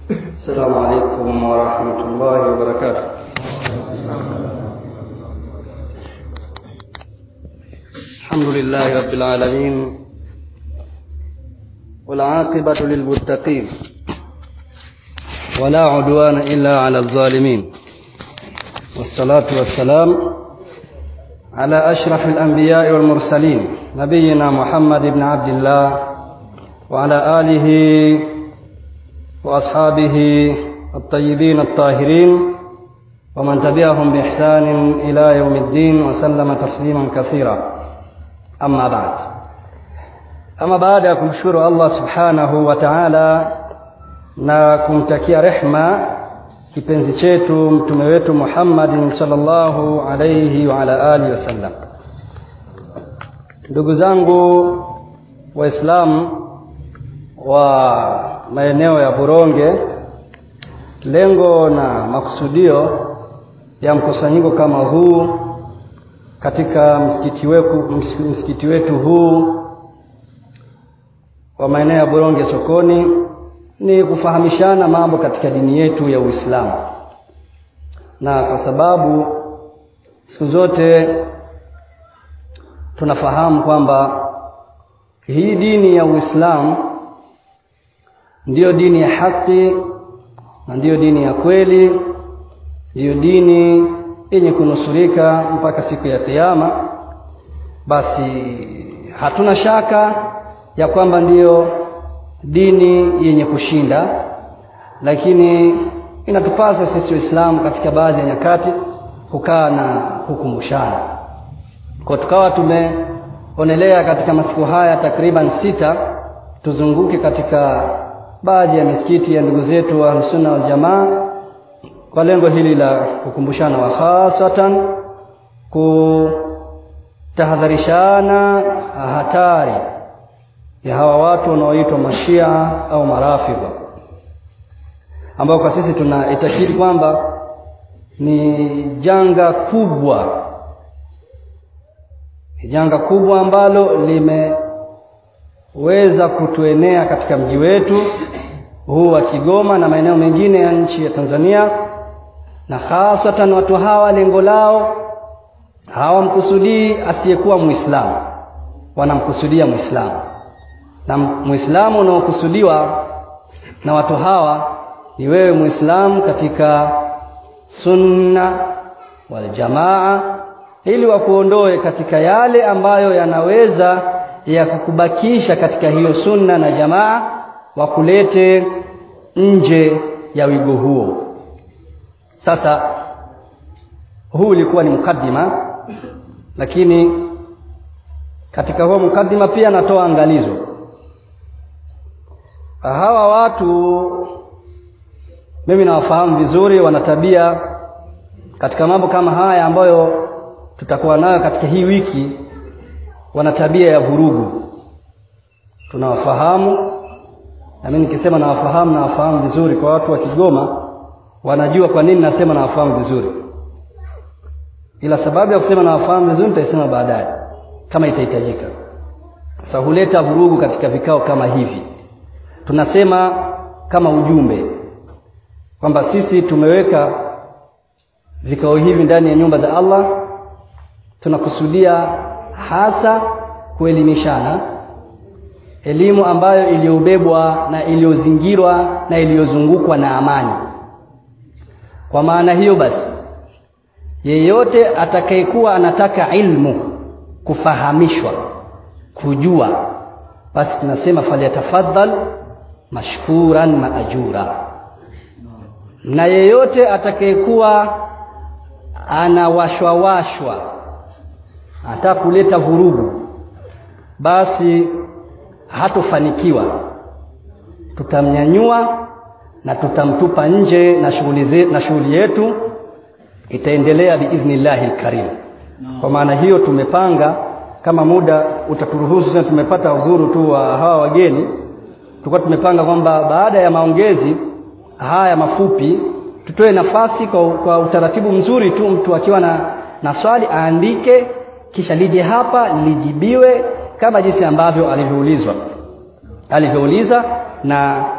السلام عليكم ورحمة الله وبركاته الحمد لله رب العالمين والعاقبة للمتقين ولا عدوان إلا على الظالمين والصلاة والسلام على أشرف الأنبياء والمرسلين نبينا محمد بن عبد الله وعلى آله وأصحابه الطيبين الطاهرين ومن تبعهم بإحسان إلى يوم الدين وسلم تسليما كثيرا أما بعد أما بعد kumshukuru Allah subhanahu wa ta'ala na kumtakia rehma kipenzi chetu mtume wetu Muhammadin sallallahu alayhi wa ala alihi wasallam ndugu zangu waislamu wa maeneo ya Buronge lengo na makusudio ya mkusanyiko kama huu katika msikiti wetu msikiti wetu huu wa maeneo ya Buronge sokoni ni kufahamishana mambo katika dini yetu ya Uislamu na kwa sababu siku zote tunafahamu kwamba hii dini ya Uislamu ndiyo dini ya haki na ndiyo dini ya kweli ndiyo dini yenye kunusurika mpaka siku ya kiyama basi hatuna shaka ya kwamba ndiyo dini yenye kushinda lakini inatupasa sisi waislamu katika baadhi ya nyakati kukaa na kukumbushana kwa tukawa tumeonelea katika masiku haya takriban sita tuzunguke katika baadhi ya misikiti ya ndugu zetu wa sunna wal jamaa kwa lengo hili la kukumbushana wa hasatan kutahadharishana hatari ya hawa watu wanaoitwa mashia au marafidha ambao kwa sisi tunaitakidi kwamba ni janga kubwa janga kubwa ambalo limeweza kutuenea katika mji wetu huu wa Kigoma na maeneo mengine ya nchi ya Tanzania na hasatan watu hawa lengo lao hawamkusudii asiyekuwa Muislamu wanamkusudia Muislamu na Muislamu unaokusudiwa na watu hawa ni wewe Muislamu katika sunna wal jamaa ili wakuondoe katika yale ambayo yanaweza ya kukubakisha katika hiyo sunna na jamaa wakulete nje ya wigo huo sasa huu ulikuwa ni mukaddima lakini katika huo mukaddima pia natoa angalizo hawa watu mimi nawafahamu vizuri wana tabia katika mambo kama haya ambayo tutakuwa nayo katika hii wiki wana tabia ya vurugu tunawafahamu na mimi nikisema nawafahamu nawafahamu vizuri kwa watu wa Kigoma wanajua kwa nini nasema nawafahamu vizuri ila sababu ya kusema nawafahamu vizuri nitaisema baadaye kama itahitajika sasa huleta vurugu katika vikao kama hivi tunasema kama ujumbe kwamba sisi tumeweka vikao hivi ndani ya nyumba za Allah tunakusudia hasa kuelimishana elimu ambayo iliyobebwa na iliyozingirwa na iliyozungukwa na amani kwa maana hiyo basi yeyote atakayekuwa anataka ilmu kufahamishwa kujua basi tunasema falyatafaddal mashkuran maajura na yeyote atakayekuwa anawashwawashwa anataka kuleta vurugu basi hatofanikiwa tutamnyanyua na tutamtupa nje na shughuli na shughuli yetu itaendelea biidhnillahi alkarim kwa maana hiyo tumepanga kama muda utaturuhusu sasa tumepata udhuru tu wa hawa wageni tulikuwa tumepanga kwamba baada ya maongezi haya mafupi tutoe nafasi kwa, kwa utaratibu mzuri tu mtu akiwa na, na swali aandike kisha lije hapa lijibiwe kama jinsi ambavyo alivyoulizwa alivyouliza na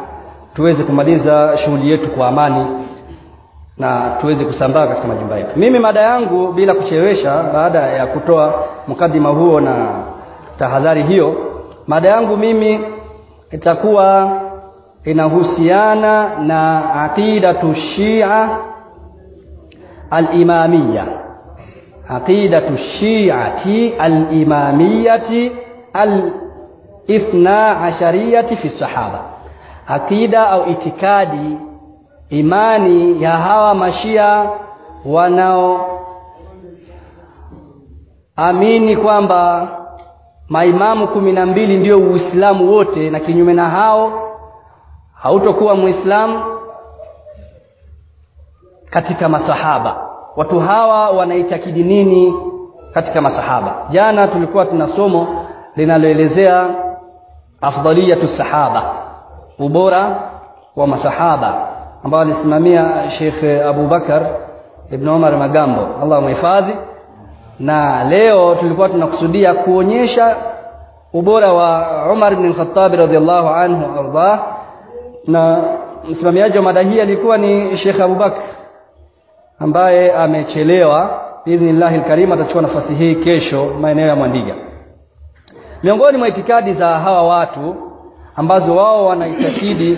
tuweze kumaliza shughuli yetu kwa amani na tuweze kusambaa katika majumba yetu mimi mada yangu bila kuchelewesha baada ya kutoa mkadima huo na tahadhari hiyo mada yangu mimi itakuwa inahusiana na aqidatu shia al-imamiyya aqidatu shi'ati al-imamiyyati al-ithna ashariyati fi sahaba aqida au itikadi imani ya hawa mashia wanao amini kwamba maimamu kumi na mbili ndio uislamu wote na kinyume na hao hautokuwa muislamu katika masahaba watu hawa wanaitakidi nini katika masahaba jana tulikuwa tuna somo linaloelezea afdaliyatu sahaba ubora wa masahaba ambao alisimamia Sheikh Abu Bakar Ibn Umar Magambo Allah mhifadhi na leo tulikuwa tunakusudia kuonyesha ubora wa Umar ibn Khattab radhiallahu anhu ardah na msimamiaji wa mada hii alikuwa ni Sheikh Abu Bakar ambaye amechelewa biidhnillah alkarim atachukua nafasi hii kesho maeneo ya Mwandiga miongoni mwa itikadi za hawa watu ambazo wao wanaitakidi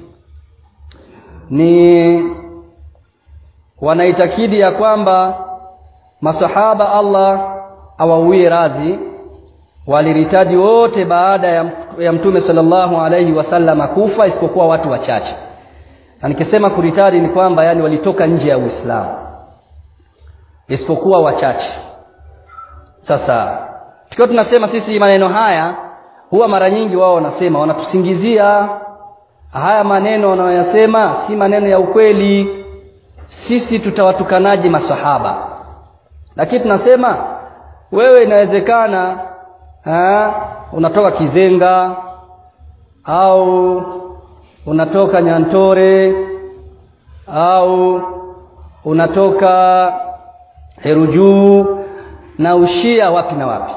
ni wanaitakidi ya kwamba masahaba Allah awauie radhi waliritaji wote baada ya, ya mtume sallallahu alaihi wasallam kufa isipokuwa watu wachache na nikisema kuritadi ni kwamba yani walitoka nje ya Uislamu isipokuwa wachache sasa tukiwa tunasema sisi maneno haya huwa mara nyingi wao wanasema wanatusingizia haya maneno wanayoyasema si maneno ya ukweli sisi tutawatukanaje masahaba lakini tunasema wewe inawezekana unatoka Kizenga au unatoka Nyantore au unatoka Herujuu na ushia wapi na wapi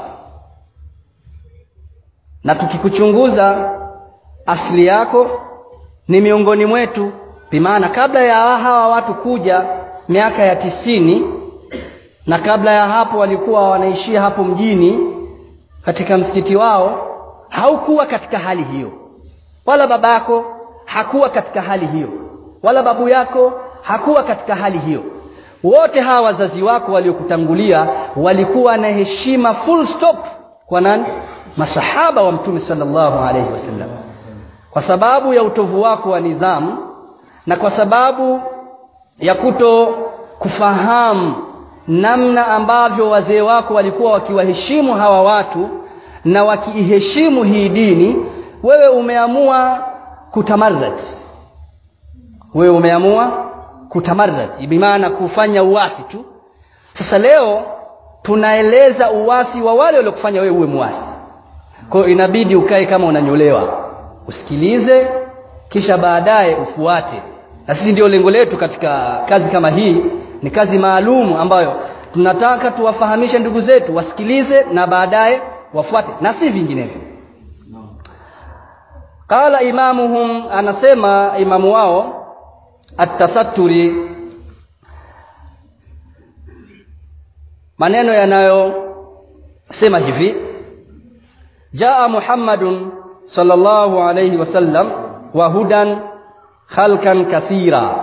na tukikuchunguza asili yako ni miongoni mwetu bimaana kabla ya hawa watu kuja miaka ya tisini na kabla ya hapo walikuwa wanaishia hapo mjini katika msikiti wao haukuwa katika hali hiyo wala baba yako hakuwa katika hali hiyo wala babu yako hakuwa katika hali hiyo wote hawa wazazi wako waliokutangulia walikuwa na heshima full stop kwa nani masahaba wa mtume sallallahu alaihi wasallam kwa sababu ya utovu wako wa nidhamu na kwa sababu ya kuto kufahamu namna ambavyo wazee wako walikuwa wakiwaheshimu hawa watu na wakiiheshimu hii dini wewe umeamua kutamarrad wewe umeamua kutamarrad bimaana kufanya uasi tu sasa leo tunaeleza uasi wa wale waliokufanya wewe uwe muasi kwa hiyo inabidi ukae kama unanyolewa usikilize kisha baadaye ufuate na sisi ndio lengo letu katika kazi kama hii ni kazi maalum ambayo tunataka tuwafahamishe ndugu zetu wasikilize na baadaye wafuate na si vinginevyo qala imamuhum anasema imamu wao at-tasatturi maneno yanayosema hivi jaa muhammadun sallallahu alayhi wasallam wa hudan khalqan kathira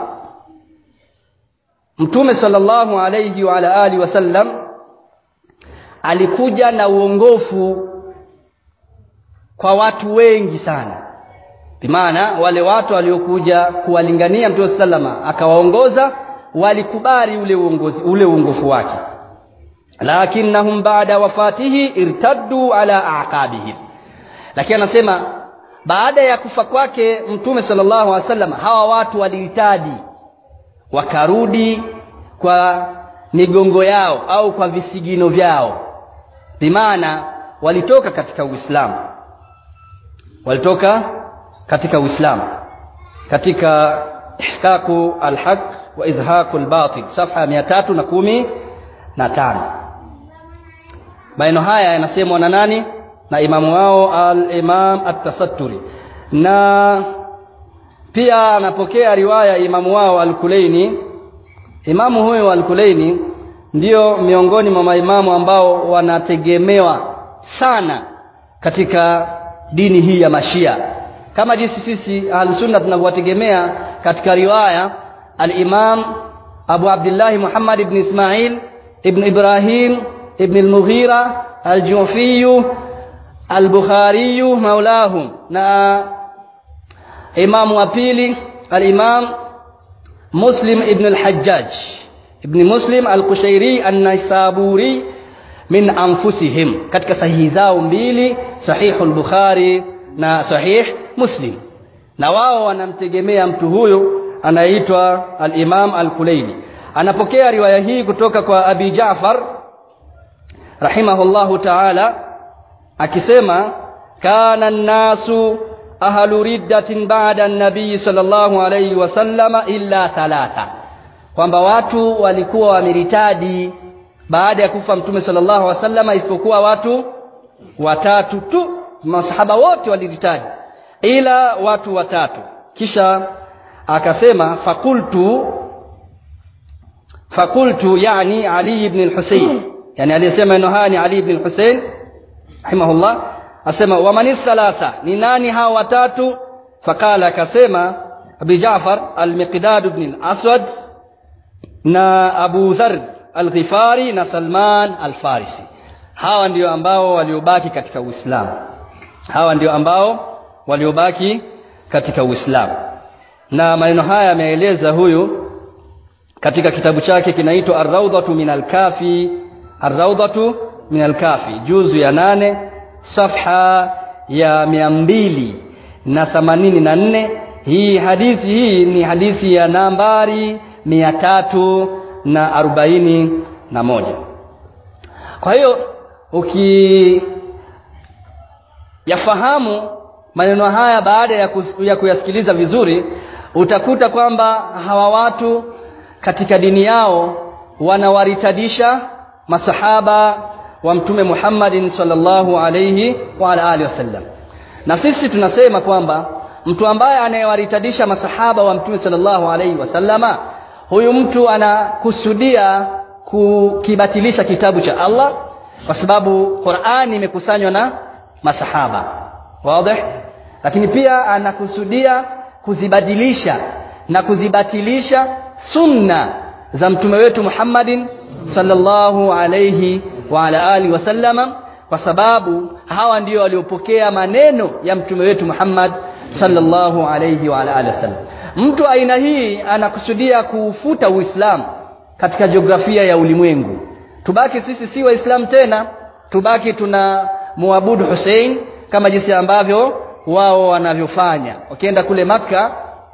mtume sallallahu alayhi wa ala alihi wasallam alikuja na uongofu kwa watu wengi sana bimaana wale watu waliokuja kuwalingania mtume sallama akawaongoza walikubali ule uongozi ule uongofu wake lakinnahum baada wafatihi irtaddu ala aqabihim lakini anasema baada ya kufa kwake mtume sallallahu alaihi wasallam hawa watu waliitadi wakarudi kwa migongo yao au kwa visigino vyao bimaana walitoka katika uislamu walitoka katika uislamu katika ihqaqu alhaq wa izhaqu albatil safha mia tatu na kumi na tano maneno haya yanasemwa na nani na imamu wao al-imam at-tasatturi na pia anapokea riwaya imamu wao al-Kulaini imamu huyo al-Kulaini ndio miongoni mwa maimamu ambao wanategemewa sana katika dini hii ya mashia kama jinsi sisi al-sunna tunavyotegemea katika riwaya al-imam Abu Abdullah Muhammad ibn Ismail ibn Ibrahim ibn al-Mughira al-Jufi al-Bukhari maulahum na imamu wa pili al-imam Muslim ibn al-Hajjaj ibn Muslim al-Qushairi an-Naisaburi min anfusihim katika sahihi zao mbili sahihu al-Bukhari na sahih Muslim na wao wanamtegemea mtu huyu anaitwa al-Imam al-Kulaini anapokea riwaya hii kutoka kwa Abi Ja'far rahimahullahu ta'ala akisema kana an-nasu ahlu riddatin ba'da an-nabii sallallahu alayhi wasallama illa thalatha kwamba watu walikuwa wameritadi baada ya kufa mtume sallallahu alaihi wasallama isipokuwa watu watatu tu masahaba wote waliritadi ila watu watatu kisha akasema fakultu fakultu yani ali ibn al-husayn yani aliyesema neno haya ni ali ibn al-husayn rahimahullah asema waman thalatha ni nani hao watatu fakala akasema abi jaafar al-miqdad ibn al-aswad na abu dharr al-ghifari na salman al-farisi hawa ndio ambao waliobaki katika uislamu hawa ndio ambao waliobaki katika uislamu na maneno haya ameeleza huyu katika kitabu chake kinaitwa ar-rawdatu min al-kafi ar-rawdatu min al-kafi juzu ya nane safha ya mia mbili na themanini na nne hii hadithi hii ni hadithi ya nambari mia tatu na arobaini na moja kwa hiyo uki yafahamu maneno haya baada ya, kus, ya kuyasikiliza vizuri utakuta kwamba hawa watu katika dini yao wanawaritadisha masahaba wa mtume Muhammadin sallallahu alayhi wa ala alihi wasallam na sisi tunasema kwamba mtu ambaye anayewaritadisha masahaba wa mtume sallallahu alayhi wasallama huyu mtu anakusudia kukibatilisha kitabu cha Allah kwa sababu Qur'ani imekusanywa na masahaba wazi lakini pia anakusudia kuzibadilisha na kuzibatilisha sunna za mtume wetu Muhammadin sallallahu alayhi wa ala alihi wasallama kwa sababu hawa ndio waliopokea maneno ya mtume wetu Muhammad sallallahu alayhi wa ala alihi wasallam mtu aina hii anakusudia kuufuta Uislamu katika jiografia ya ulimwengu tubaki sisi si waislamu tena tubaki tuna muabudu Hussein kama jinsi ambavyo wao wanavyofanya wakienda kule maka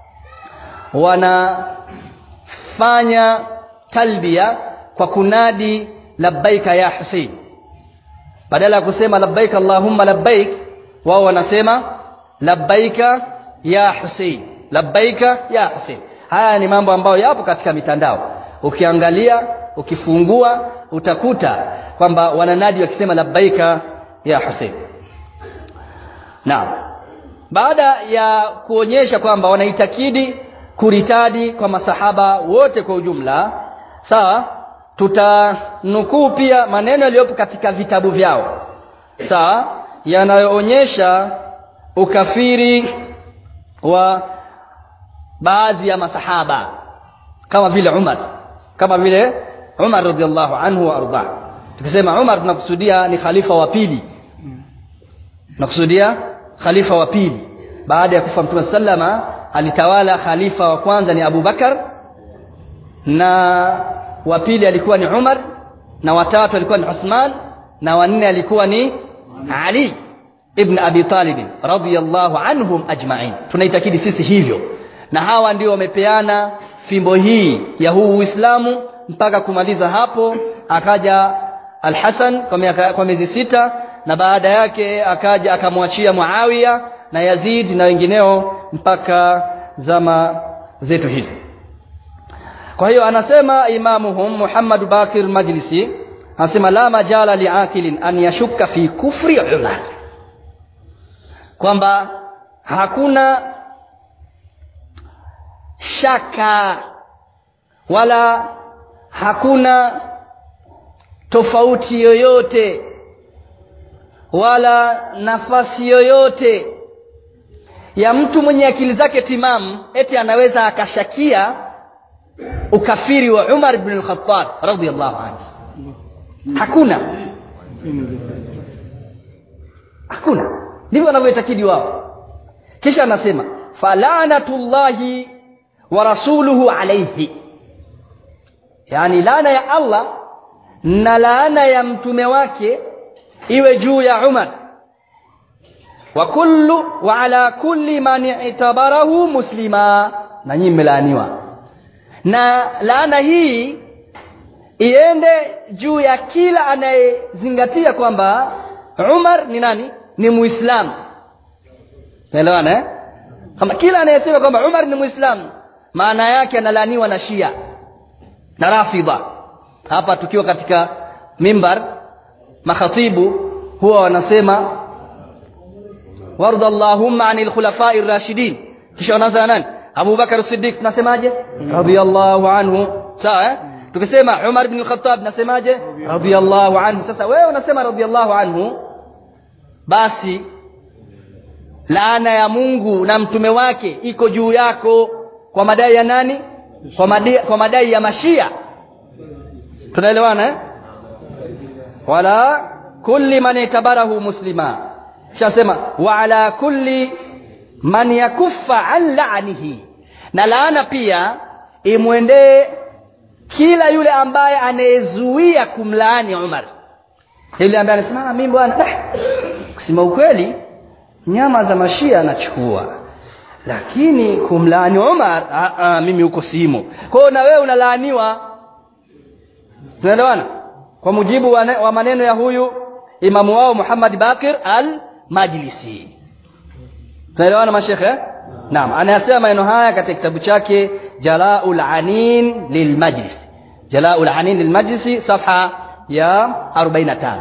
wanafanya talbia kwa kunadi labbaika ya Hussein badala ya kusema labbaik allahumma labbaik wao wanasema labbaika ya Hussein labbaika ya Hussein haya ni mambo ambayo yapo katika mitandao ukiangalia ukifungua utakuta kwamba wananadi wakisema labbaika ya Hussein Naam. Baada ya kuonyesha kwamba wanaitakidi kuritadi kwa masahaba wote kwa ujumla, sawa? Tutanukuu pia maneno yaliyopo katika vitabu vyao. Sawa? Yanayoonyesha ukafiri wa baadhi ya masahaba kama vile Umar, kama vile Umar radhiallahu anhu wa arda. Tukisema Umar tunakusudia ni khalifa wa pili nakusudia khalifa wa pili baada ya kufa mtume sallama alitawala khalifa wa kwanza ni Abu Bakar na wa pili alikuwa ni Umar na watatu alikuwa ni Uthman na wanne alikuwa ni Ali ibn Abi Talib radhiyallahu anhum ajma'in tunaitakidi sisi hivyo na hawa ndio wamepeana fimbo hii ya huu Uislamu mpaka kumaliza hapo akaja Al-Hasan kwa miezi sita na baada yake akaja akamwachia Muawiya na Yazid na wengineo mpaka zama zetu hizi kwa hiyo anasema imamuhum Muhammad Bakir Majlisi anasema la majala liakilin an yashukka fi kufri Umar kwamba hakuna shaka wala hakuna tofauti yoyote wala nafasi yoyote ya mtu mwenye akili zake timamu eti anaweza akashakia ukafiri wa umar bn lkhatab radiallahu anhu hakuna hakuna ndivyo wanavyoitakidi wao kisha anasema falanatullahi wa rasuluhu alaihi yani laana ya allah na laana ya mtume wake iwe juu ya umar wa kullu wa ala kulli man itabarahu muslima na nyinyi mmelaaniwa na laana hii iende juu ya kila anayezingatia kwamba umar ni nani ni muislamu naelewana eh? kama kila anayesema kwamba umar ni muislamu maana yake analaaniwa na shia na rafidha hapa tukiwa katika mimbar makhatibu huwa wanasema warda allahumma ani lkhulafai rashidin kisha wanaanza nani abubakar sidiq tunasemaje radiallahu anhu sawa eh? tukisema umar bn lkhatab tunasemaje radiallahu anhu sasa wewe unasema radiallahu anhu basi laana ya mungu na mtume wake iko juu yako kwa madai ya nani kwa madai, kwa madai ya mashia tunaelewana eh? wala kulli man itabarahu muslima shasema wa ala kulli man yakuffa an laanihi na laana pia imwendee kila yule ambaye anayezuia kumlaani umar yule ambaye anasema mimi bwana kusema ukweli nyama za mashia anachukua lakini kumlaani umar a, a, mimi huko simo kwa hiyo na wewe unalaaniwa tunaelewana kwa mujibu wa, ne, wa maneno ya huyu imamu wao muhammad bakir al majlisi tunaelewana mashekhe naam anayasema maneno haya katika kitabu chake jalaul anin lilmajlis jalaul anin lilmajlisi safha ya 45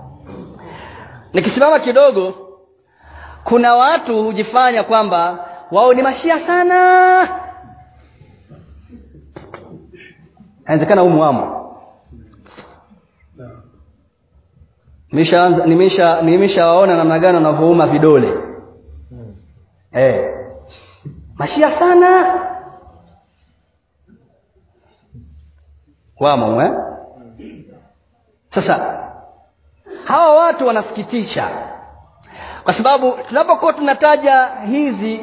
nikisimama kidogo kuna watu hujifanya kwamba wao ni mashia sana inawezekana humu wamo nimeshawaona nimesha, nimesha namna gani wanavyouma vidole hmm. hey. mashia sana wamo eh? sasa hawa watu wanasikitisha kwa sababu tunapokuwa tunataja hizi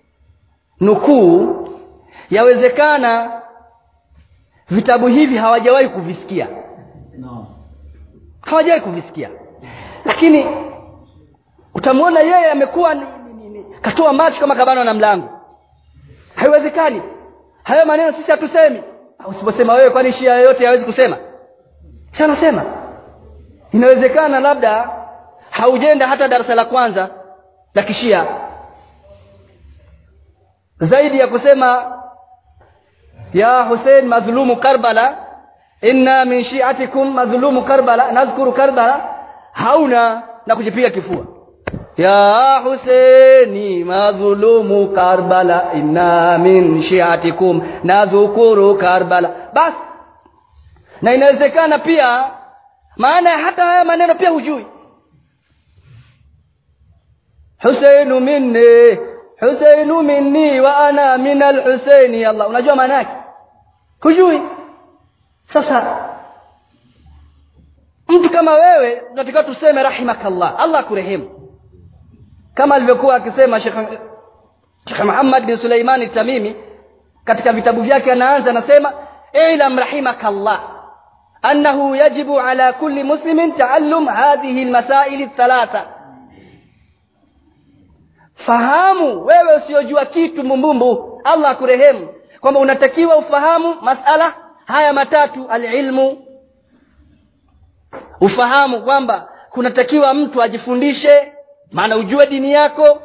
nukuu yawezekana vitabu hivi hawajawahi kuvisikia no. hawajawahi kuvisikia lakini utamwona yeye amekuwa ni, ni, ni, ni, katoa macho kama kabano na mlango haiwezekani hayo maneno sisi hatusemi usiposema wewe kwani shia yoyote hawezi kusema si anasema inawezekana labda haujenda hata darasa la kwanza la kishia zaidi ya kusema ya husein madhulumu karbala inna min shiatikum madhulumu karbala nadhkuru karbala hauna na kujipiga kifua ya huseini madhulumu karbala inna min shiatikum nadhkuru karbala basi na inawezekana pia maana ya hata haya maneno pia hujui huseinu minni huseinu minni wa ana min alhuseini allah unajua maana yake hujui sasa mtu kama wewe tunatakiwa tuseme rahimakallah allah akurehemu kama alivyokuwa akisema shekh muhammad bin suleimani tamimi katika vitabu vyake anaanza anasema ilam rahimakallah annahu yajibu ala kulli muslimin taallum hadhihi lmasaili thalatha fahamu wewe usiyojua kitu mumbumbu allah akurehemu kwamba unatakiwa ufahamu masala haya matatu alilmu ufahamu kwamba kunatakiwa mtu ajifundishe maana ujue dini yako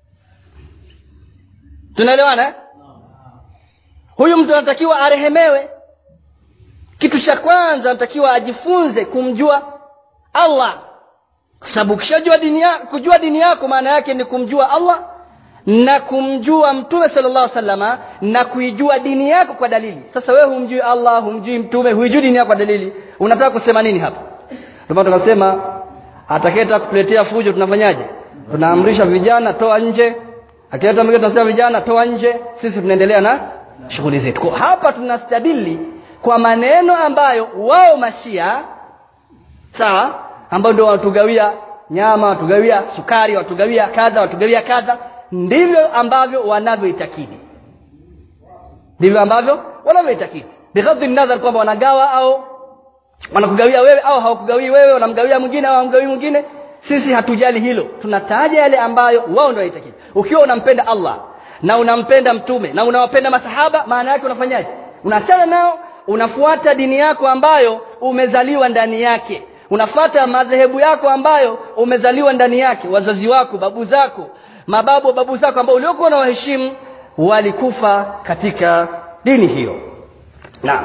tunaelewana eh? huyu mtu anatakiwa arehemewe kitu cha kwanza anatakiwa ajifunze kumjua allah kwa sababu ukishajua dini yako kujua dini yako maana yake ni kumjua allah na kumjua mtume sallallahu alaihi wasallama na kuijua dini yako kwa dalili sasa wewe humjui allah humjui mtume huijui dini yako kwa dalili unataka kusema nini hapa ndio maana tukasema atakayetaka kutuletea fujo tunafanyaje tunaamrisha vijana toa nje akileta mwingine tunasema vijana toa nje sisi tunaendelea na shughuli zetu kwa hapa tunastadili kwa maneno ambayo wao mashia sawa ambao ndio watugawia nyama watugawia sukari watugawia kadha watugawia kadha ndivyo ambavyo wanavyoitakidi ndivyo ambavyo wanavyoitakidi bighadhi nadhar kwamba wanagawa au wanakugawia wewe au hawakugawii wewe wanamgawia mwingine au hawamgawii mwingine sisi hatujali hilo tunataja yale ambayo wao ndio waitakidi ukiwa unampenda allah na unampenda mtume na unawapenda masahaba maana yake unafanyaje unaachana nao unafuata dini yako ambayo umezaliwa ndani yake unafata madhehebu yako ambayo umezaliwa ndani yake wazazi wako babu zako mababu babu zako ambao uliokuwa na waheshimu walikufa katika dini hiyo naam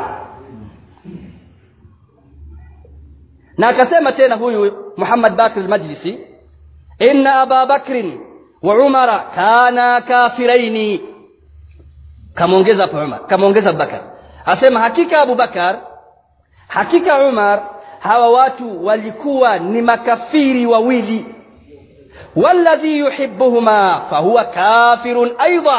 na akasema tena huyu Muhammad Bakr al-Majlisi inna Aba Bakr wa Umara kana kafiraini kamaongeza hapo Umar kamaongeza Abubakar asema hakika Abu Bakar hakika Umar hawa watu walikuwa ni makafiri wawili walladhi yuhibbuhuma fahuwa kafirun aidha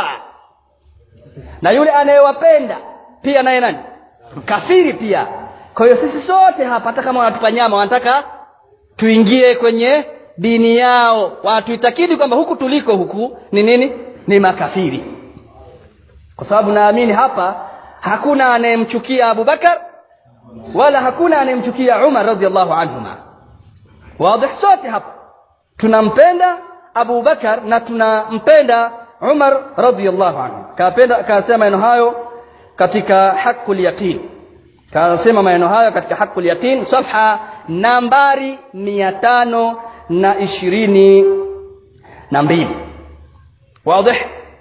na yule anayewapenda pia naye nani kafiri pia kwa hiyo sisi sote hapa hata kama wanatupa nyama wanataka tuingie kwenye dini yao wanatuitakidi kwamba huku tuliko huku ni nini ni makafiri kwa sababu naamini hapa hakuna anayemchukia abubakar wala hakuna anayemchukia umar radiallahu anhuma wadih sote hapa tunampenda abubakar na tunampenda umar radiallahu anhu kapenda kasema maneno hayo katika haqul yaqin kasema maneno hayo katika haqul yaqin safha nambari mia tano na ishirini na mbili wadih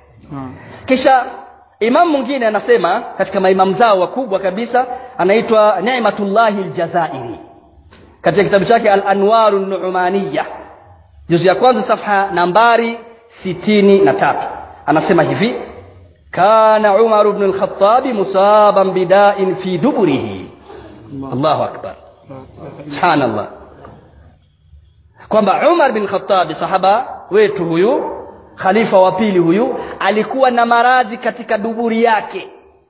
kisha imam mwingine anasema katika maimamu zao wakubwa kabisa anaitwa Ni'matullahi al-Jazairi katika kitabu chake Al-Anwaru Nu'maniya juzu ya kwanza safha nambari sitini na tatu anasema hivi kana Umar ibn al-Khattab musaban bida'in fi duburihi Allahu akbar subhanallah kwamba Umar bin Khattab sahaba wetu huyu khalifa wa pili huyu alikuwa na maradhi katika duburi yake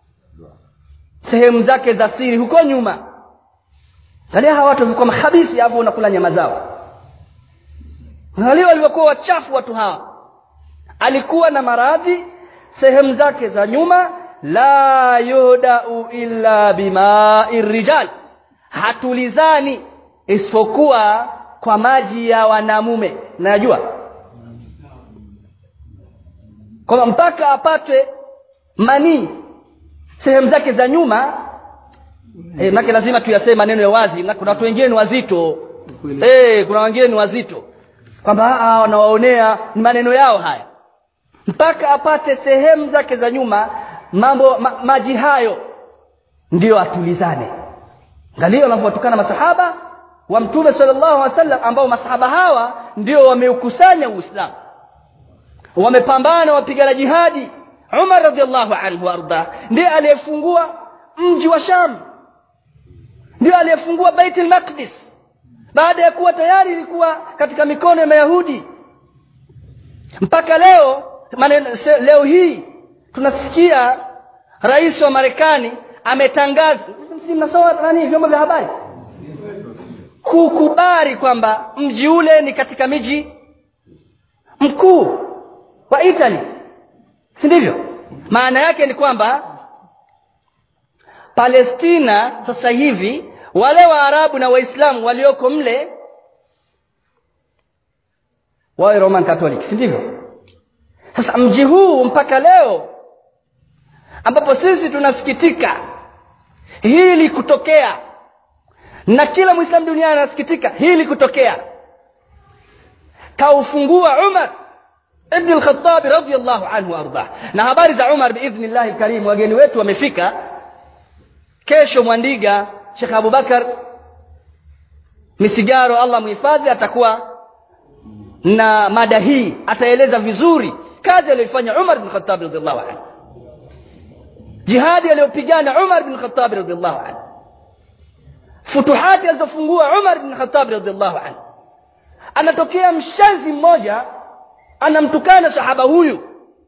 sehemu zake za siri huko nyuma angalia hawa watu walikuwa makhabisi alafu unakula nyama zao angalia walivyokuwa wachafu watu hawa alikuwa na maradhi sehemu zake za nyuma la yuhdau illa bimai rijal hatulizani isipokuwa kwa maji ya wanamume najua kwamba mpaka apate manii sehemu zake za nyuma e, make lazima tuyaseme maneno ya wazi na kuna watu wengine ni wazito e, kuna wengine ni wazito kwamba wanawaonea ni maneno yao haya mpaka apate sehemu zake za nyuma mambo ma, maji hayo ndiyo atulizane angalia wanavyowatukana masahaba wa mtume sallallahu alaihi wasallam ambao masahaba hawa ndio wameukusanya uislamu wamepambana wapigana jihadi Umar radhiallahu anhu arda ndiye aliyefungua mji wa Sham ndiye aliyefungua Baitul Maqdis baada ya kuwa tayari ilikuwa katika mikono ya Mayahudi mpaka leo maneno, leo hii tunasikia rais wa Marekani ametangaza mnasoma nani vyombo vya habari kukubali kwamba mji ule ni katika miji mkuu wa Italy si ndivyo maana yake ni kwamba Palestina sasa hivi wale Waarabu na Waislamu walioko mle wawe Roman Catholic si ndivyo sasa mji huu mpaka leo ambapo sisi tunasikitika hili kutokea na kila Muislamu duniani anasikitika hili kutokea kaufungua Umar ibn al-Khattab radiyallahu anhu arda na habari za Umar biidhnillah alkarim wageni wetu wamefika kesho Mwandiga Sheikh Abubakar Misigaro Allah muhifadhi atakuwa na mada hii ataeleza vizuri kazi aliyoifanya umar bin khatabi radiallahu anhu jihadi aliyopigana umar bin khatabi radiallahu anhu futuhati alizofungua umar bin khatabi radiallahu anhu anatokea mshazi mmoja anamtukana sahaba huyu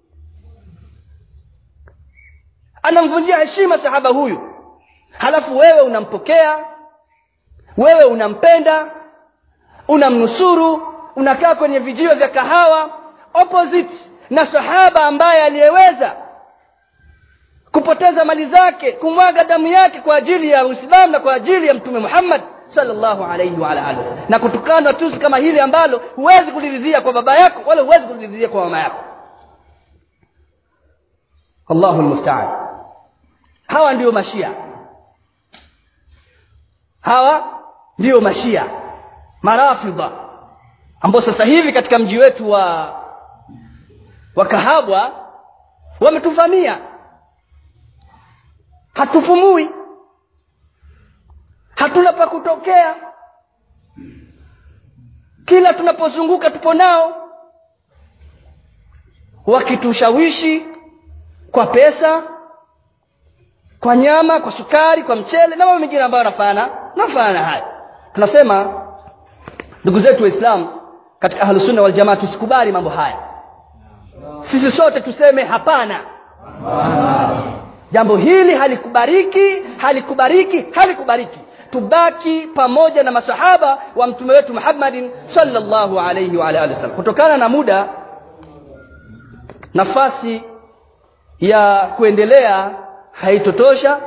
anamvunjia heshima sahaba huyu halafu wewe unampokea wewe unampenda unamnusuru unakaa kwenye vijio vya kahawa opposite na sahaba ambaye aliyeweza kupoteza mali zake kumwaga damu yake kwa ajili ya uislamu na kwa ajili ya mtume muhammad sallallahu alayhi wa alihi wasallam na kutukanwa tusi kama hili ambalo huwezi kuliridhia kwa baba yako wala huwezi kuliridhia kwa mama yako allahu lmustaan hawa ndio mashia hawa ndio mashia marafidha ambao sasa hivi katika mji wetu wa wa kahabwa wametuvamia hatupumui hatuna pa kutokea kila tunapozunguka tupo nao wakitushawishi kwa pesa kwa nyama kwa sukari kwa mchele na mambo mengine ambayo yanafanana nafanana na haya tunasema ndugu zetu waislamu katika ahlusunna waljamaa tusikubali mambo haya sisi sote tuseme hapana jambo hili halikubariki halikubariki halikubariki tubaki pamoja na masahaba wa mtume wetu muhammadin sallallahu alayhi wa alihi wasallam kutokana na muda nafasi ya kuendelea haitotosha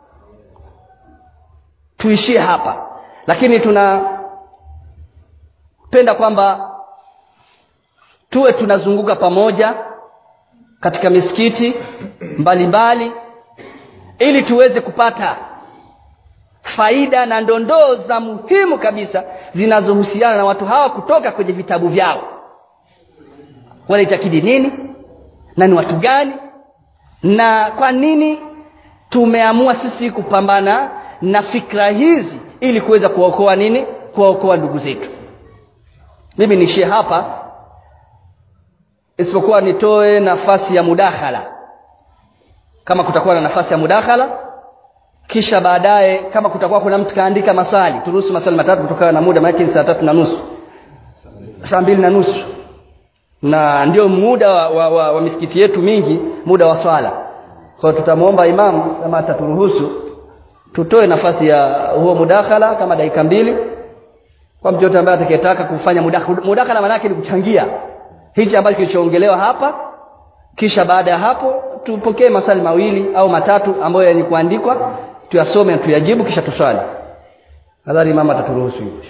tuishie hapa lakini tunapenda kwamba tuwe tunazunguka pamoja katika misikiti mbalimbali ili tuweze kupata faida na ndondoo za muhimu kabisa zinazohusiana na watu hawa kutoka kwenye vitabu vyao wanaitakidi nini na ni watu gani na kwa nini tumeamua sisi kupambana na fikra hizi ili kuweza kuwaokoa nini kuwaokoa ndugu zetu mimi niishie hapa isipokuwa nitoe nafasi ya mudakhala kama kutakuwa na nafasi ya mudakhala kisha baadaye kama kutakuwa kuna mtu kaandika maswali turuhusu maswali matatu kutokana na muda maana saa tatu na nusu saa mbili na nusu na ndio muda wa, wa, wa, wa misikiti yetu mingi muda wa swala kwa so, tutamwomba imamu kama ataturuhusu tutoe nafasi ya huo mudakhala kama dakika mbili kwa mtu yote ambaye atakayetaka kufanya mudakhala mudakhala maana yake ni kuchangia hichi ambacho kilichoongelewa hapa kisha baada ya hapo tupokee maswali mawili au matatu ambayo yenye kuandikwa tuyasome na tuyajibu kisha tuswali nadhani mama ataturuhusu hivyo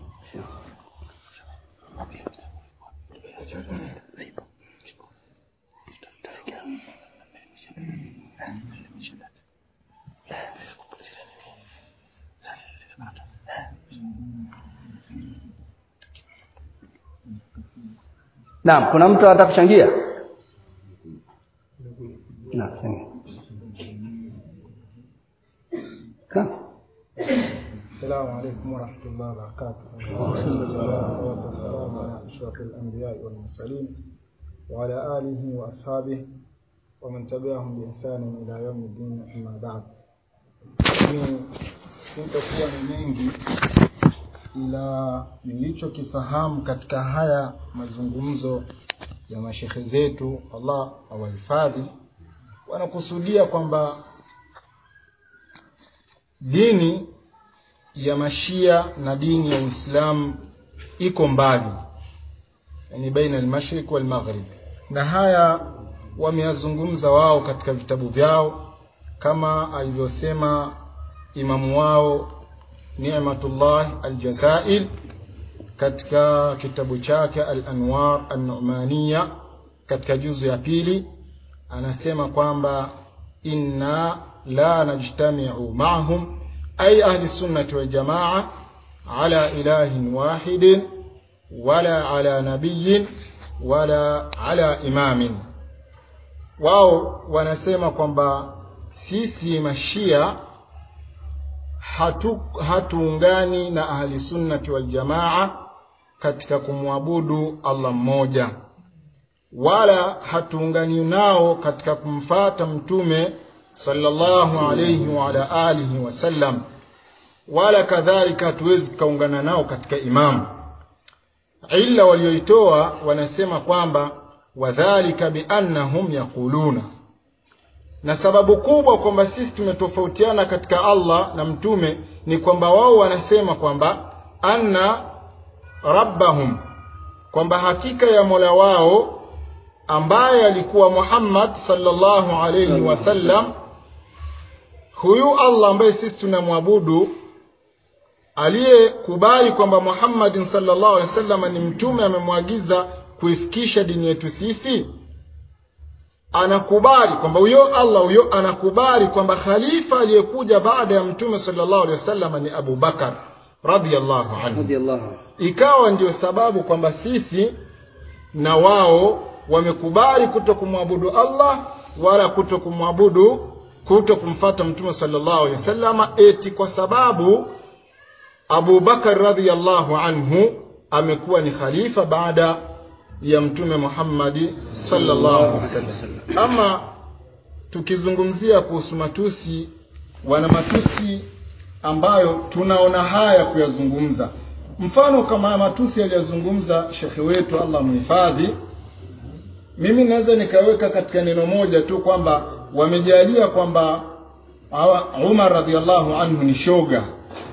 Naam, kuna mtu anataka kuchangia? Naam. السلام عليكم ورحمة الله وبركاته والصلاة والسلام على أشرف الأنبياء والمرسلين وعلى آله وأصحابه ومن تبعهم بإحسان إلى يوم الدين أما بعد sintakuwa ni mengi ila nilichokifahamu katika haya mazungumzo ya mashekhe zetu allah awahifadhi wanakusudia kwamba dini ya mashia na dini ya uislamu iko mbali yani baina almashriq walmaghrib na haya wameyazungumza wao katika vitabu vyao kama alivyosema imamu wao ni'matullah aljazail katika kitabu chake al-anwar an-nu'maniya katika juzu ya pili anasema kwamba inna la najtami'u ma'hum ay ahli sunnati wal jamaa ala ilahin wahidin wala ala nabiyyin wala ala imamin wao wanasema kwamba sisi mashia hatu hatuungani na ahli sunnati wal jamaa katika kumwabudu Allah mmoja wala hatuungani nao katika kumfata mtume sallallahu alayhi wa ala alihi wasallam wala kadhalika hatuwezi tukaungana nao katika imamu illa walioitoa wanasema kwamba wadhalika biannahum yaquluna na sababu kubwa kwamba sisi tumetofautiana katika Allah na mtume ni kwamba wao wanasema kwamba anna rabbahum kwamba hakika ya Mola wao ambaye alikuwa Muhammad sallallahu alayhi wasallam huyu Allah ambaye sisi tunamwabudu aliyekubali kwamba Muhammadin sallallahu alaihi wasallam ni mtume amemwagiza kuifikisha dini yetu sisi anakubali kwamba huyo Allah huyo anakubali kwamba khalifa aliyekuja baada ya mtume sallallahu alaihi wasallam ni Abu Bakar radhiyallahu anhu radiyallahu ikawa ndio sababu kwamba sisi na wao wamekubali kuto kumwabudu Allah wala kuto kumwabudu kuto kumfata mtume sallallahu alaihi wasallam eti kwa sababu Abu Bakar radhiyallahu anhu amekuwa ni khalifa baada ya mtume Muhammadi sallallahu alaihi wasallam. Ama tukizungumzia kuhusu matusi, wana matusi ambayo tunaona haya kuyazungumza. Mfano kama matusi aliyozungumza shekhe wetu Allah muhifadhi, mimi naweza nikaweka katika neno moja tu kwamba wamejalia kwamba hawa Umar radhiallahu anhu ni shoga.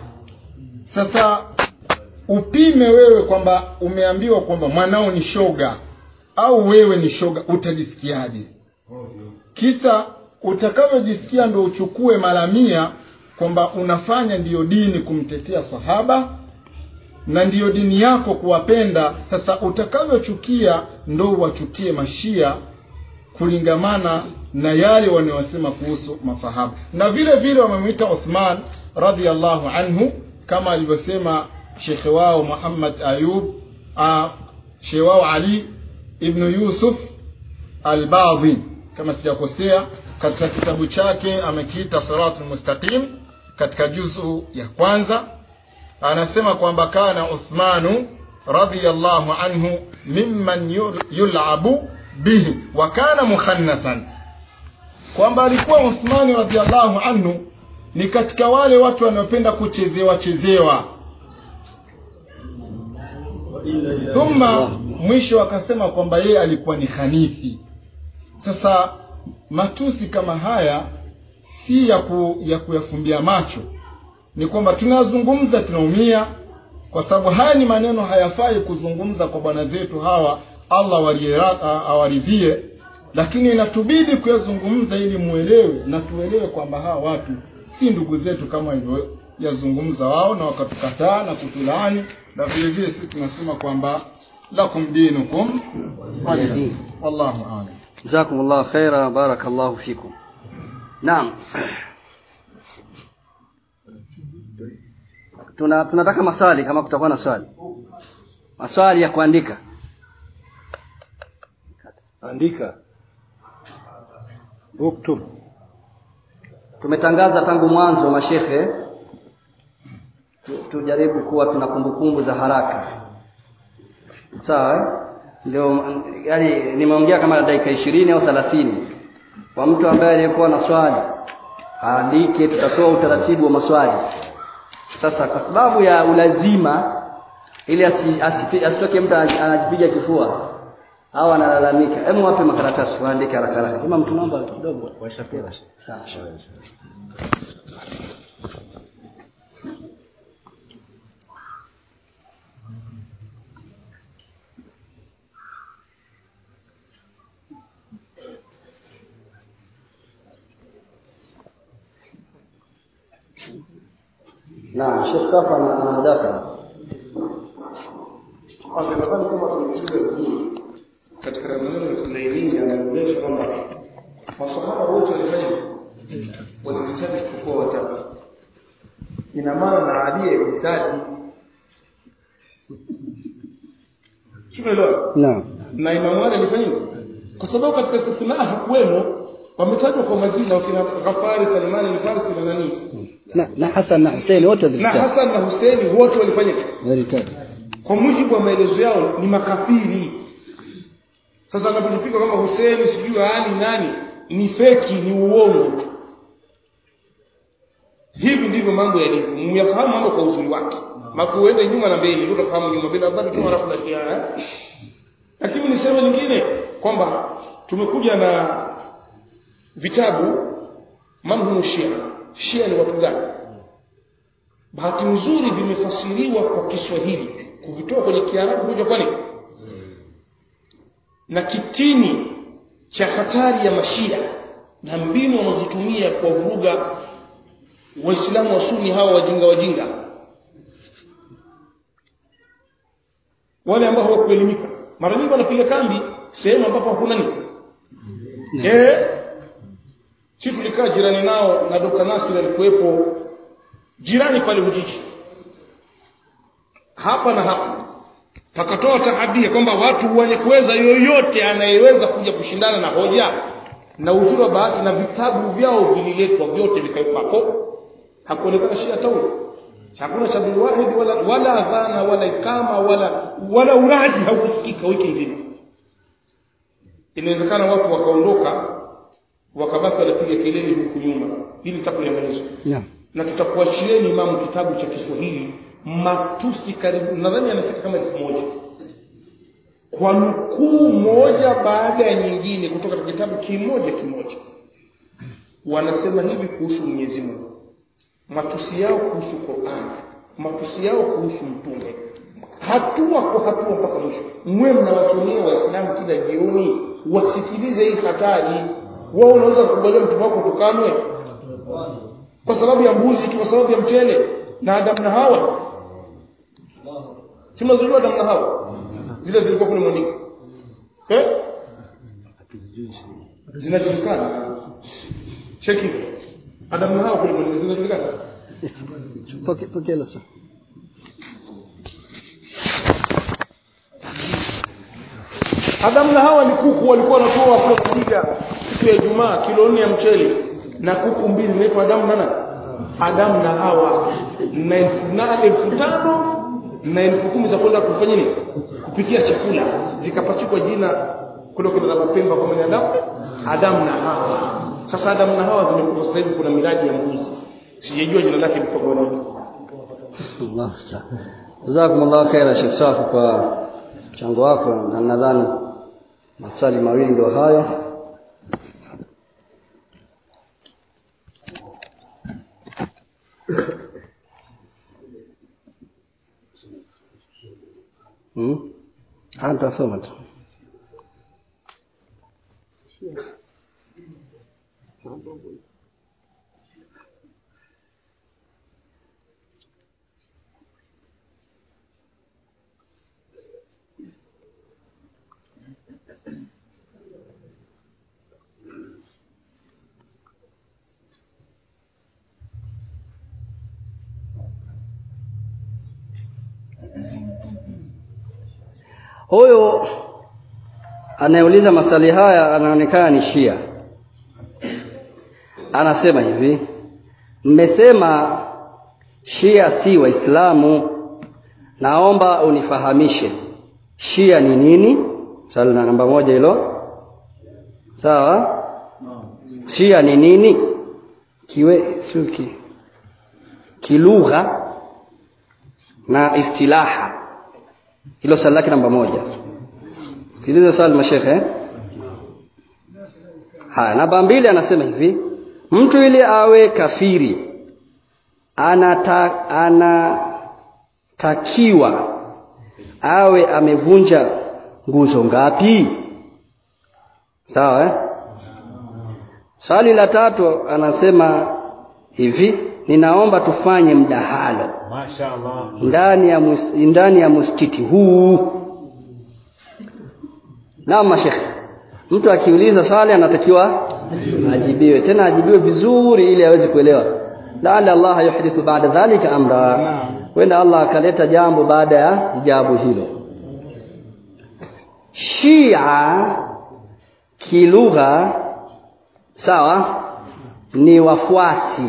Sasa upime wewe kwamba umeambiwa kwamba mwanao ni shoga au wewe ni shoga, utajisikiaje? Kisa utakavyojisikia ndo uchukue mara mia kwamba unafanya ndiyo dini kumtetea sahaba na ndiyo dini yako kuwapenda. Sasa utakavyochukia ndo uwachukie mashia kulingamana na yale wanayosema kuhusu masahaba, na vile vile wamemwita Uthman radhiallahu anhu kama alivyosema shekhe wao Muhammad Ayub, shekhe wao Ali ibnu Yusuf Albadhi, kama sijakosea, katika kitabu chake amekiita Siratul Mustaqim katika juzu ya kwanza, anasema kwamba kana Uthmanu radhiyallahu anhu mimman yulabu bihi wa kana mukhannathan, kwamba alikuwa Uthmani radhiyallahu anhu ni katika wale watu wanaopenda kuchezewa chezewa. Thumma mwisho akasema kwamba yeye alikuwa ni khanithi. Sasa matusi kama haya si ya, ku, ya kuyafumbia macho, ni kwamba tunazungumza tunaumia, kwa sababu haya ni maneno hayafai kuzungumza kwa bwana zetu hawa, Allah awaridhie, lakini inatubidi kuyazungumza ili muelewe na tuelewe kwamba hawa watu si ndugu zetu kama hivyo yazungumza wao na wakatukataa na kutulaani, na vile vile sisi tunasema kwamba lakum dinukum waliya. Wallahu a'lam. jazakumullahu khaira barakallahu fikum naam tuna tunataka maswali kama kutakuwa na swali maswali ya kuandika andika uktub tumetangaza tangu mwanzo mashekhe tu- tujaribu kuwa tuna kumbukumbu za haraka sawa eh? ndio yani nimeongea kama dakika ishirini au thelathini kwa mtu ambaye aliyekuwa na swali aandike tutatoa utaratibu wa maswali sasa kwa sababu ya ulazima ili asi- asipi- asitoke mtu ana- anajipiga kifua au analalamika hebu wape makaratasi waandike haraka haraka kama mtu naomba kidogo washapewa sawa Naam, Sheikh Safa ana ana mdakara. nadhani kama tumechukua vizuri katika maneno ya Tunaimini anaonyesha kwamba masahaba wote walifanya walihitaji isipokuwa watatu. Ina maana na Ali alihitaji Tumeelewa? Naam. Na Imamu Ali alifanya hivyo. Kwa sababu katika istithna hakuwemo wametajwa kwa majina wakina Ghafari, Salmani al-Farsi na nani? Na, na Hassan na Hussein wote Na zilitaka. Hassan na Hussein wote walifanya hivyo. Zilitaka. kwa mujibu wa maelezo yao ni makafiri sasa anapojipika kama Hussein sijui Ali nani ni feki ni uongo tu hivi ndivyo mambo yalivyo myafahamu mambo kwa uzuri wake makuende nyuma na mbele ndio utafahamu nyuma bila habari tu halafu nashia eh lakini niseme lingine kwamba tumekuja na vitabu manhumu shia shia ni watu gani bahati nzuri vimefasiriwa kwa Kiswahili kuvitoa kwenye Kiarabu kuja kwani na kitini cha hatari ya mashia na mbinu wanazotumia kwa vuruga waislamu wa sunni hawa wajinga wajinga wale ambao hawakuelimika mara nyingi wanapiga kambi sehemu ambapo hakuna nini eh sisi tulikaa jirani nao na Dr. Nasir alikuwepo jirani pale Ujiji hapa na hapa pakatoa tahadia kwamba watu wenye kuweza yoyote anayeweza kuja kushindana na hoja na uzuri wa bahati na vitabu vyao vililetwa vyote vikawekwa hapo hakuonekana shia tauli hakuna cha wahid wala wala adhana wala ikama wala wala uraji haukusikika wiki nzima inawezekana watu wakaondoka wakabaki wanapiga kelele huku nyuma ili takuliangalizwa Naam. na tutakuachieni imamu kitabu cha Kiswahili matusi karibu nadhani anafika kama elfu moja kwa nukuu moja baada ya nyingine kutoka katika kitabu kimoja kimoja wanasema hivi kuhusu Mwenyezi Mungu matusi yao kuhusu Qur'an matusi yao kuhusu mtume hatua kwa hatua mpaka mwisho mwe mnawasomea waislamu kila jioni wasikilize hii hatari wao unaweza kukubalia mtume wako tukanwe kwa sababu ya mbuzi tu kwa sababu ya mchele na Adam na Hawa si mnazojua Adam na Hawa zile zilikuwa kule mwandiko eh zinajulikana cheki Adam na Hawa kule mwandiko zinajulikana Poke poke la sa. Adam na Hawa ni kuku walikuwa wanatoa kule kupiga siku ya Ijumaa kilo nne ya mchele na kuku mbili zinaitwa Adamu na nani? Adamu na Hawa na elfu na elfu tano na elfu kumi za kwenda kufanya nini? Kupikia chakula zikapachikwa jina kule kuna la mapemba kwa mwenye Adamu Adamu na Hawa. Sasa Adamu na Hawa zimekufa sasa hivi kuna miradi ya mbuzi. Sijajua jina lake liko kwa nini. Allah musta'an. Jazakumullahu khaira Sheikh Safu kwa mchango wako na nadhani maswali mawili ndio hayo. Hmm? Hata soma tu. Huyo anayeuliza maswali haya anaonekana ni Shia. Anasema hivi, mmesema Shia si Waislamu, naomba unifahamishe Shia ni nini? Swali la namba moja hilo. Sawa? Shia ni nini? Kiwe suki kilugha na istilaha hilo swali lake namba moja sikiliza swali mashekhe haya namba mbili anasema hivi mtu ili awe kafiri anata, anatakiwa awe amevunja nguzo ngapi sawa eh? swali la tatu anasema hivi ninaomba tufanye mdahalo Mashaallah. ndani ya mus, ndani ya msikiti huu naam mashekhe mtu akiuliza swali anatakiwa ajibiwe tena ajibiwe vizuri ili aweze kuelewa laala Allah yuhdithu baada dhalika amra wenda Allah akaleta jambo baada ya ijabu hilo Shia kilugha sawa ni wafuasi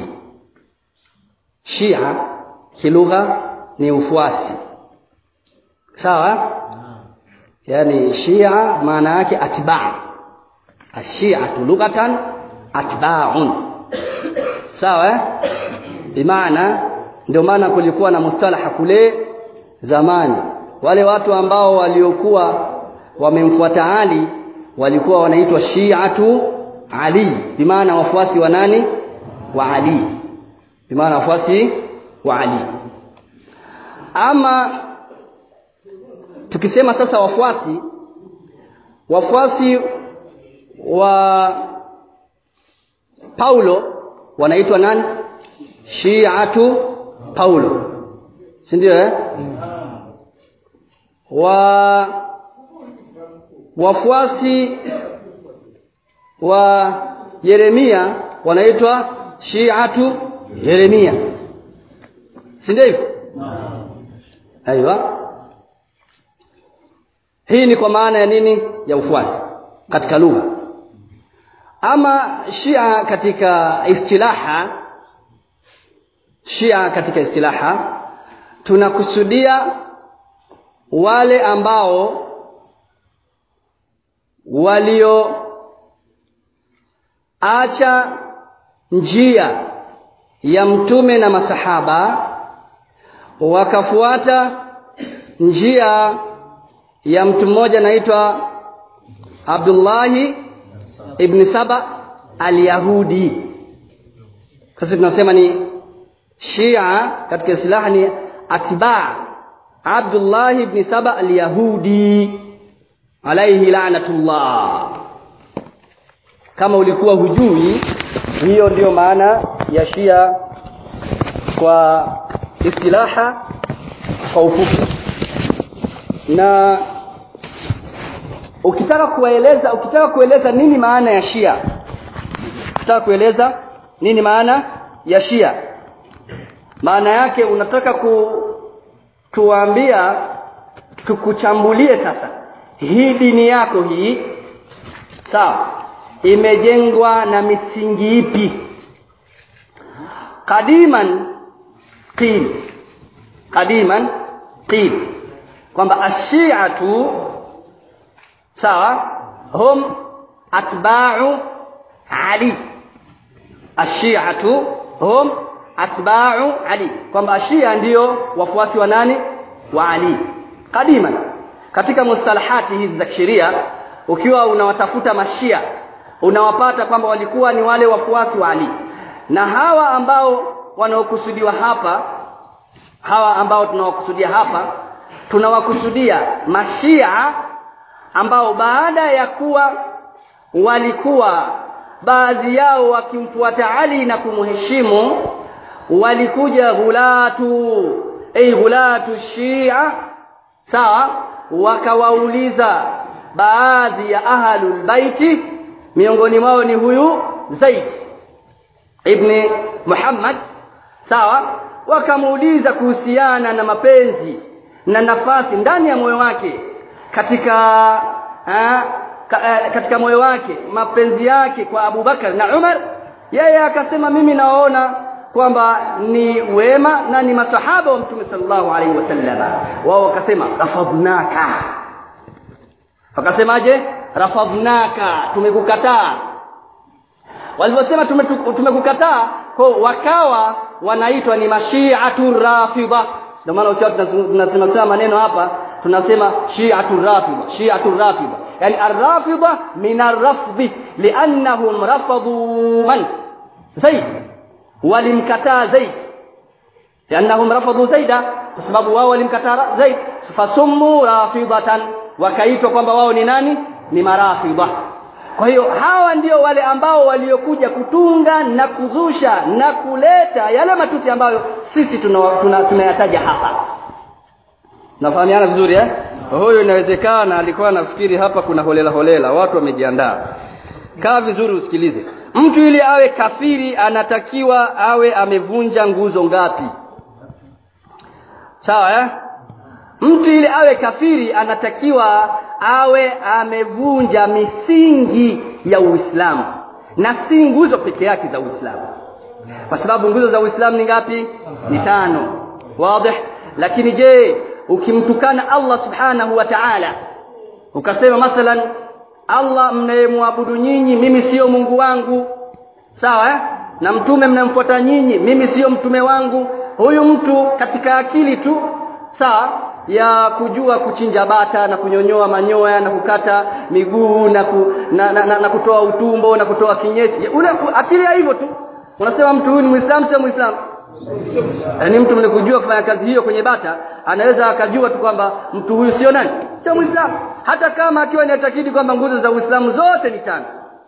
Shia kilugha ni ufuasi sawa yani shia maana yake atba ashiatu lughatan atba'un sawa eh? bimaana ndio maana kulikuwa na mustalaha kule zamani wale watu ambao waliokuwa wamemfuata Ali walikuwa wanaitwa shiatu Ali bimaana wafuasi wa nani wa Ali bimaana wafuasi wa Ali ama tukisema sasa wafuasi wafuasi wa Paulo wanaitwa nani Shiatu Paulo si ndio eh wa wafuasi wa Yeremia wanaitwa Shiatu Yeremia si ndio hivyo aiywa hii ni kwa maana ya nini ya ufuasi katika lugha ama Shia katika istilaha Shia katika istilaha tunakusudia wale ambao walio acha njia ya mtume na masahaba wakafuata njia ya mtu mmoja anaitwa Abdullahi ibn Saba al-Yahudi sasa tunasema ni Shia katika silaha ni atba Abdullah ibn Saba al-Yahudi alayhi la'natullah kama ulikuwa hujui hiyo ndiyo maana ya Shia kwa istilaha kwa ufupi na ukitaka kueleza ukitaka kueleza nini maana ya Shia ukitaka kueleza nini maana ya Shia maana yake unataka ku tuambia tukuchambulie sasa hii dini yako hii sawa imejengwa na misingi ipi qadiman qil qadiman qil kwamba ashiatu sawa hum atba'u ali ashiatu hum atba'u ali kwamba ashia ndiyo wafuasi wa nani wa ali qadiman katika mustalahati hizi za kisheria ukiwa unawatafuta mashia unawapata kwamba walikuwa ni wale wafuasi wa ali na hawa ambao wanaokusudiwa hapa hawa ambao tunawakusudia hapa tunawakusudia mashia ambao baada ya kuwa walikuwa baadhi yao wakimfuata Ali na kumheshimu walikuja ghulatu ay ghulatu shia sawa wakawauliza baadhi ya ahlul baiti miongoni mwao ni huyu Zaid ibn Muhammad sawa wakamuuliza kuhusiana na mapenzi na nafasi ndani ya moyo wake katika ha, ka, katika moyo wake mapenzi yake kwa Abu Bakar na Umar yeye akasema mimi naona kwamba ni wema na ni masahaba wa Mtume sallallahu alaihi wasallam wao wakasema rafadnaka wakasemaje rafadnaka tumekukataa walivyosema tumekukataa kwa wakawa wanaitwa ni mashiatu rafidha ndio maana ukiwa tunasema maneno hapa tunasema shi'atu rafidha shi'atu rafidha yani ar-rafidha min ar-rafd li'annahum rafadu man zaid walimkataa zaid li'annahum rafadu zaida kwa sababu wao walimkataa zaid fasummu rafidatan wakaitwa kwamba wao ni nani ni marafidha kwa hiyo hawa ndio wale ambao waliokuja kutunga na kuzusha na kuleta yale matusi ambayo sisi tunayataja tuna, tuna hapa nafahamiana vizuri eh huyu inawezekana alikuwa anafikiri hapa kuna holela holela watu wamejiandaa kaa vizuri usikilize mtu ili awe kafiri anatakiwa awe amevunja nguzo ngapi sawa eh mtu ili awe kafiri anatakiwa awe amevunja misingi ya Uislamu na si nguzo peke yake za Uislamu kwa sababu nguzo za Uislamu ni ngapi ni tano wazi lakini je ukimtukana Allah subhanahu wa ta'ala ukasema mathalan Allah mnayemwabudu nyinyi mimi sio Mungu wangu sawa eh? na mtume mnamfuata nyinyi mimi sio mtume wangu huyu mtu katika akili tu sawa ya kujua kuchinja bata na kunyonyoa manyoya na kukata miguu na, ku, na, na, na, na kutoa utumbo na kutoa kinyesi ule akili ya hivyo tu unasema mtu huyu ni muislamu sio muislamu yaani mtu mwenye kujua kufanya kazi hiyo kwenye bata anaweza akajua tu kwamba mtu huyu sio nani sio muislamu hata kama akiwa ni atakidi kwamba nguzo za uislamu zote ni tano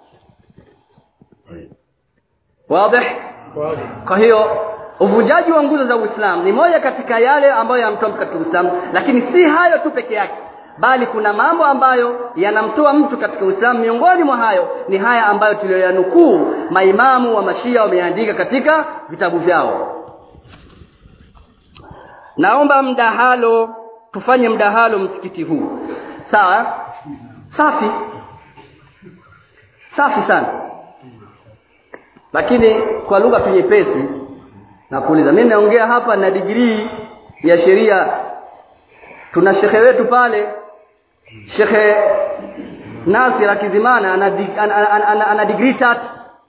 wazi kwa hiyo uvunjaji wa nguzo za uislamu ni moja katika yale ambayo yanamtoa mtu katika uislamu lakini si hayo tu peke yake bali kuna mambo ambayo yanamtoa mtu katika uislamu miongoni mwa hayo ni haya ambayo tuliyoyanukuu maimamu wa mashia wameandika katika vitabu vyao naomba mdahalo tufanye mdahalo msikiti huu sawa safi safi sana lakini kwa lugha tu nyepesi nakuuliza mimi naongea hapa na digrii ya sheria tuna shekhe wetu pale shekhe Nasir Akizimana ana, dig, ana, ana, ana, ana digrii tatu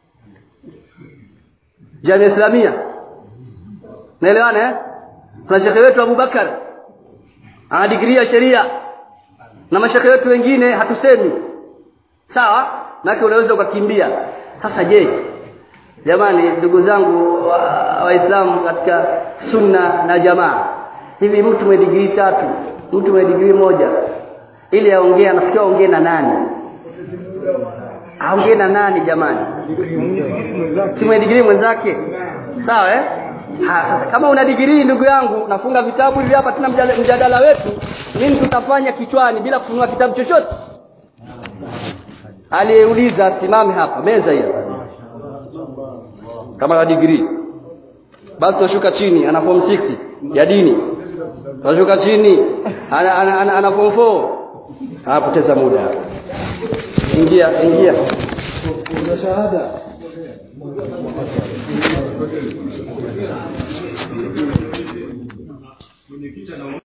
Jamia Islamia naelewana eh tuna shekhe wetu Abubakar ana digrii ya sheria na mashekhe wetu wengine hatusemi sawa maana unaweza ukakimbia sasa je jamani ndugu zangu waislamu wa katika sunna na jamaa hivi mtu mwenye digrii tatu mtu mwenye digrii moja ili aongee anafikia aongee na nani aongee na nani jamani si mwenye digrii mwenzake sawa eh ha, sasa kama una digrii ndugu yangu nafunga vitabu hivi hapa tuna mjadala, mjadala wetu nini tutafanya kichwani bila kufunua kitabu chochote aliyeuliza simame hapa meza hiyo kama na degree basi toshuka chini ana form 6 ya dini toshuka chini ana, ana, ana, ana form 4 anapoteza muda ingia ingia kuna shahada